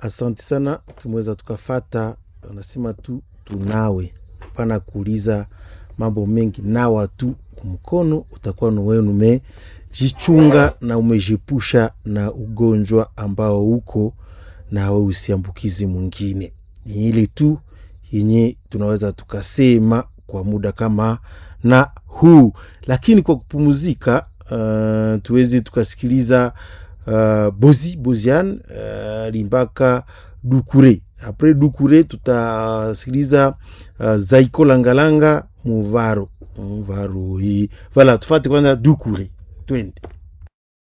Asante sana, tumeweza tukafata, anasema tu tunawe, pana kuuliza mambo mengi, nawa tu mkono, utakuwa ni wewe umejichunga na umejipusha na ugonjwa ambao uko na we usiambukizi mwingine. Ni ile tu yenye tunaweza tukasema kwa muda kama na huu, lakini kwa kupumuzika, uh, tuweze tukasikiliza uh, Bozi Bozian uh, limbaka Dukure. Apres Dukure tutasikiliza uh, Zaiko Langalanga Muvaro Muvaro hii. Vala, tufate kwanza Dukure, twende.